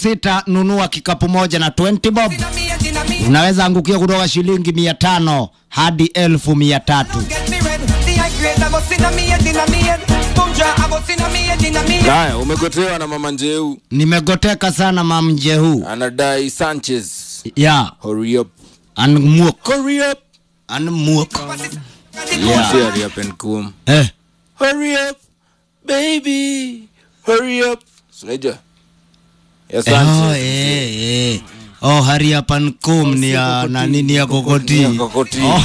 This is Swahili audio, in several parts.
sita nunua kikapu moja na 20 bob unaweza angukia kutoka shilingi mia tano hadi elfu mia tatu haya umegotewa na mama njeu nimegoteka sana mamje huu anadai sanchez ya hurry up anmuk hurry up anmuk yeah. hurry up and come eh. hurry up baby hurry up unajua ya Oh, sanchez eh, eh. oh hariapankum ni ya na nini ya kokoti Ya kokoti. oh.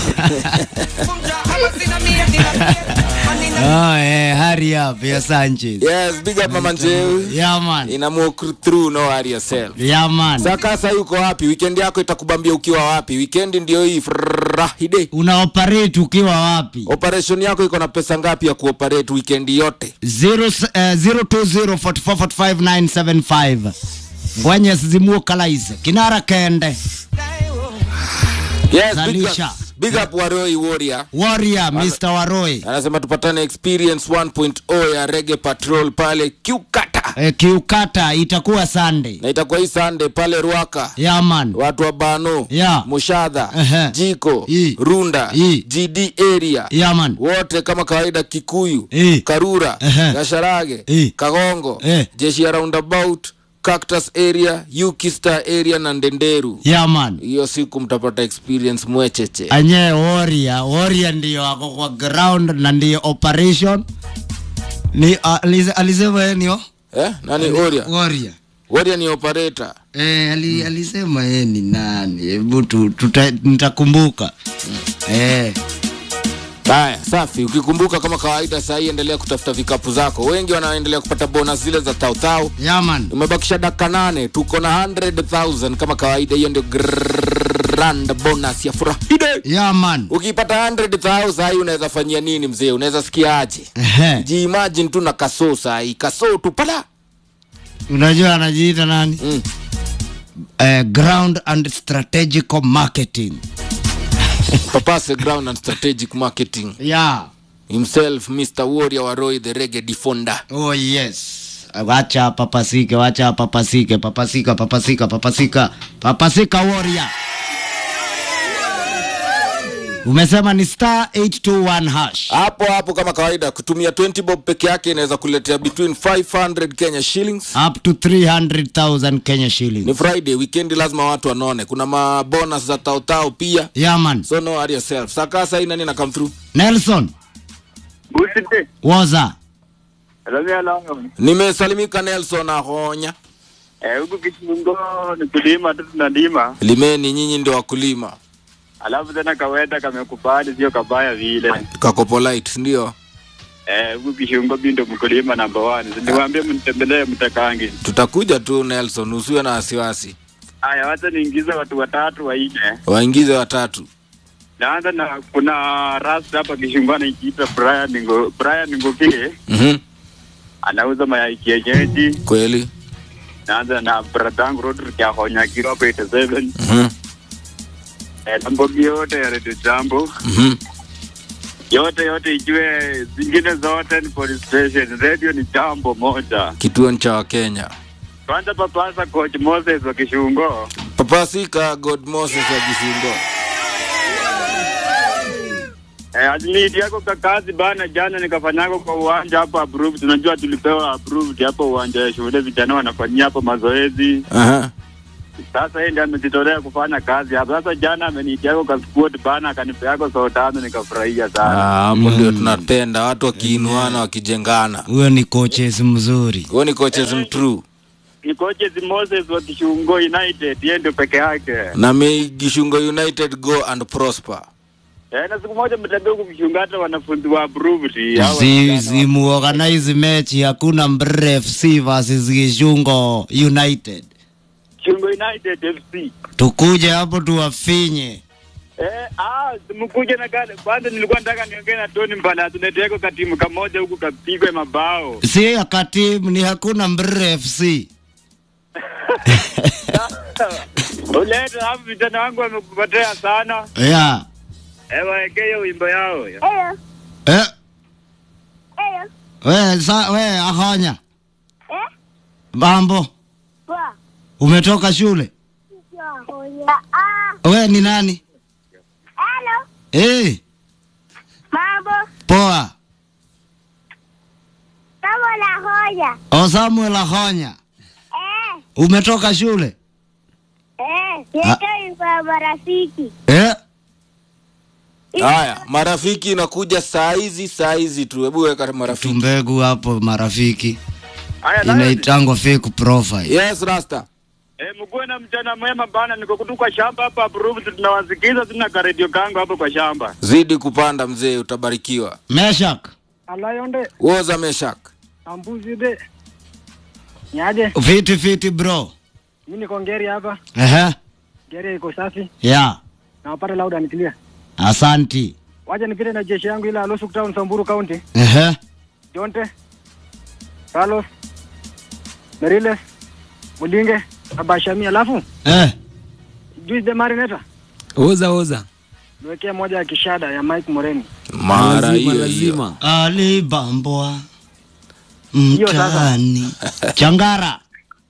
oh, eh, hurry up ya sanchez yes big up mama njeu yeah man ina walk through no worry yourself yeah man sakasa yuko wapi weekend yako itakubambia ukiwa wapi weekend ndio hii friday una operate ukiwa wapi operation yako iko na pesa ngapi ya kuoperate weekend yote Zero, uh, 0204445975 ngwenye zimuokalaize kinara kende yes big up, Zalisha. big up waroi warrior warrior mr waroi anasema tupatane experience 1.0 ya rege patrol pale kiukata e, kiukata itakuwa sunday na itakuwa hii sunday pale rwaka yeah man watu wa bano Yeah. mushadha Ehe. jiko I. runda I. gd area yeah man wote kama kawaida kikuyu I. karura Ehe. gasharage I. kagongo Eh. jeshi ya roundabout cactus area ukistar area na ndenderu yeah man hiyo siku mtapata experience mwecheche anye warrior warrior ndiyo ako kwa ground na ndiyo operation ni uh, alize- alisema yeye nio eh? nani oria warrior oria ni operator Eh, ali, alisema yeye ni nani hebu tu- tuta- nitakumbuka eh. haya safi ukikumbuka kama kawaida sahii endelea kutafuta vikapu zako wengi wanaendelea kupata bonus zile za tautau yaman umebakisha dakika nane tuko na 100000 kama kawaida hiyo ndio grand bonus ya furahide yaman ukipata 100000 sahii unaweza fanyia nini mzee unaweza sikia aje Ehe. jiimagine tu na kasoo sahii kasoo tu pala unajua anajiita nani mm. eh, ground and strategical marketing papase ground and strategic marketing yeah. himself mr warrior waroi the rege defonder oh yes wacha papasike wacha papasike papasika papasika papasika papasika warrior umesema ni star 821 hash hapo hapo kama kawaida kutumia 20 bob peke yake inaweza kuletea between 500 kenya shillings up to 300000 kenya ni shillings friday weekend lazima watu wanone kuna mabonus za tautau pia yaman so no worry yourself sakasa hii nani na come through nelson Busite. woza Alamia lango. nimesalimika nelson ahonya Eh, huku Kishungo ni kulima tu tunalima. limeni nyinyi ndio wakulima Alafu tena kaweda kamekubali sio kabaya vile. kako polite ndio Eh, huku Kishungo bindo mkulima number one. Niwaambie mnitembelee mtakangi. tutakuja tu nelson usiwe na wasiwasi Aya, wacha niingize watu watatu wanne. waingize watatu Naanza na kuna rasta hapa Kishungo anajiita Brian Ngo Brian Ngokile. mm-hmm. Anauza mayai kienyeji. kweli Naanza na bradangu Rodrick Ahonya kiro hapo 87. mm-hmm. Eh, na mbogi yote ya Radio Jambo. Mm-hmm. yote yote ijue zingine zote ni police station radio ni jambo moja kituo cha wakenya kwanza papasa coach moses wa kishungo papasika god moses wa kisingo eh, admit yako kakazi bana jana nikafanyako kwa uwanja hapo approved tunajua tulipewa approved hapo uwanja ya shule vijana wanafanyia hapo mazoezi Aha. sasa yeye ndiye amejitolea kufanya kazi hapo sasa jana ameniitiako ka squad bana akanipeako saa tano nikafurahia Ah, sana hapo ndio tunapenda watu wakiinuana wakijengana huyo ni coaches mzuri huo ni coaches mtrue ni coaches moses wa kishungo united yeye ndio peke yake na may gishungo united go and prosper Eh, na siku moja mtembea huku Kishunga hata wanafunzi wa approved hawa Zi- vijana. zimuorganize mechi hakuna Mbre FC versus Gishungo United Kishungo United FC. tukuje hapo tuwafinye Eh, ah, mkuje na gani? Kwanza nilikuwa nataka niongee na Tony Mbala tuneteko katimu kamoja huku kapigwe mabao. si ya katimu ni hakuna Mbre FC Uleta hapo vijana wangu wamekupotea sana. yeah. Eh, waekee hiyo wimbo yao. eh. we, sa, we ahonya mambo Umetoka shule? Ah, We ni nani? hello. Eh, Mambo. poa. Kama la hoja. O Samuel Ahonya. Eh, Umetoka shule? eh, yeto kwa marafiki. Eh? Haya, marafiki inakuja saa hizi saa hizi tu. Hebu weka marafiki. Tumbegu hapo marafiki. Haya, Lion. Inaitangwa fake profile. Yes, Rasta. Eh, mkuwe na mchana mwema bana, niko kutu kwa shamba hapa approved, tunawasikiza tuna karedio kangu hapo kwa shamba. Zidi kupanda mzee, utabarikiwa. Meshak. alayonde Woza Meshak. ambuzide nyaje Fiti fiti bro. mi niko ngeri hapa Ehe. ngeri iko safi Yeah. nawapata lauda nikilia Asanti. wacha nipite na jeshi yangu ile alosuk town samburu county Ehe. jonte carlos meriles mulinge na bashami alafu Eh. juice de marineta oza oza niwekee moja ya kishada ya mike moreni Mara lazima hiyo hiyo. lazima Alibambwa Hiyo sasa. mtani. Changara.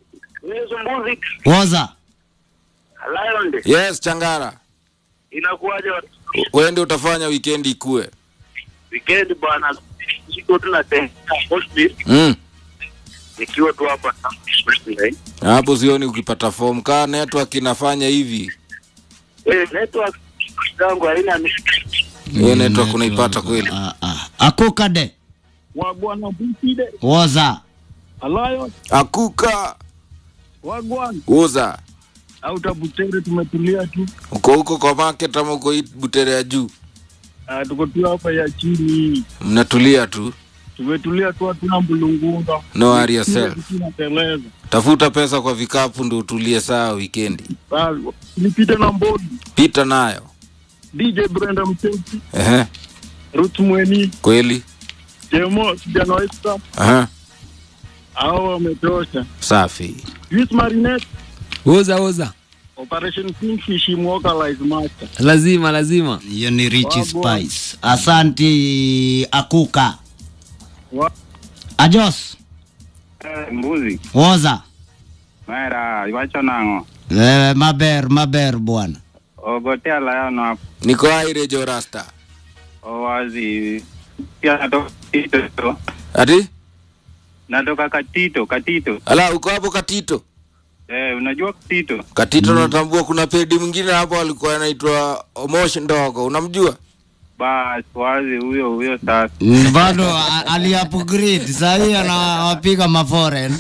Woza. Lion, Yes, Changara. inakuwaje Wewe ndio utafanya weekend ikue. weekend bwana? Siko tuna hospital Mm. nikiwa tu hapa Hapo sioni ukipata form kaa network inafanya hivi. eh, network zangu haina Hiyo network unaipata kweli. Ah, ah. Akukade. wagwana bukide Woza. Lion Akuka. wagwan Woza. au tabutere tumetulia tu Uko huko kwa market ama uko hii butere ya juu? uh, tuko tu hapa ya chini Mnatulia tu. tumetulia tu hatuna mbulungunga No worry yourself. tunateleza Tafuta pesa kwa vikapu ndio utulie saa weekendi. nipite na mbodi Pita nayo. DJ Brenda Mtesi Ehe. Ruth Mweni Kweli? Jemo kijana wa Extra Aha. hao wametosha Safi. Juice Marinette oza oza Operation Kingfish Immortalize Master lazima lazima Hiyo ni Rich Wagwan. Spice. Asanti Akuka. Wa- Ajos. mbuzi Woza. mera iwacho nang'o Wewe maber maber bwana. ogotea layono hapo Niko aire jo rasta. owazi pia natoka Katito Ati? natoka Katito Katito Ala uko hapo Katito. eh, unajua Katito Katito natambua kuna pedi mwingine hapo alikuwa anaitwa Omosh ndogo. Unamjua? bas wazi huyo huyo sasa Mm, Bado a- aliupgrade saa hii anawapiga maforeign.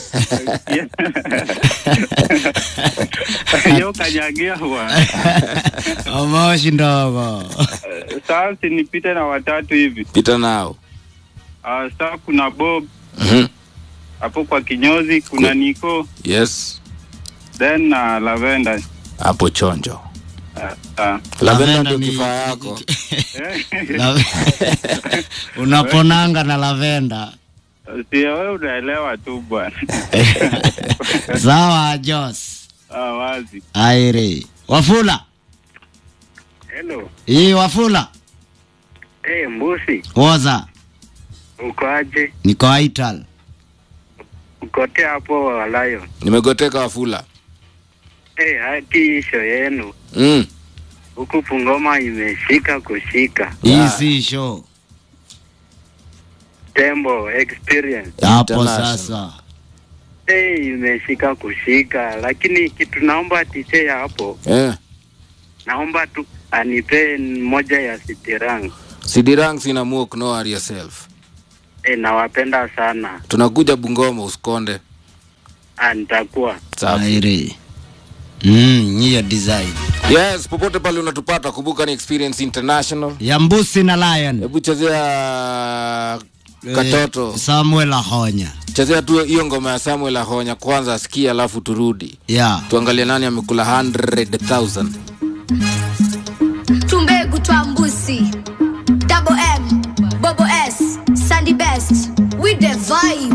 yo kanyagia bwana Omoshi ndogo. sasa nipite na watatu hivi Pita nao. uh, sasa kuna Bob Mhm. hapo kwa kinyozi kuna Kwe- Niko Yes. then na uh, Lavenda Hapo chonjo. uh, uh, Lavenda Lavenda ndio ni- kifaa yako. La- Unaponanga na lavenda. sio wewe unaelewa tu bwana Sawa Jos. ah, wazi Aire. Wafula. hello Hii Wafula. hey, mbusi Woza. uko aje Niko Aital. ukote hapo Lion Nimegoteka wafula. hey, haki isho yenu Mm. huku Pungoma imeshika kushika Hii Yeah. si show. tembo experience Hapo International. sasa. hey, imeshika kushika lakini kitu naomba tiche ya hapo Eh. naomba tu anipe moja ya sitirang Sidirang sina muok no worry yourself. hey, nawapenda sana Tunakuja Bungoma usikonde. Ah, nitakuwa Safi. Aire. Mm, hiyo design. Yes, popote pale unatupata kumbuka ni Experience International. Ya mbusi na lion. Hebu chezea katoto. Eh, Samuel Ahonya. Chezea tu hiyo ngoma ya Samuel Ahonya kwanza asikie alafu turudi. Yeah. Tuangalie nani amekula 100,000. tumbegu twa mbusi double m bobo s sandy best with the vibe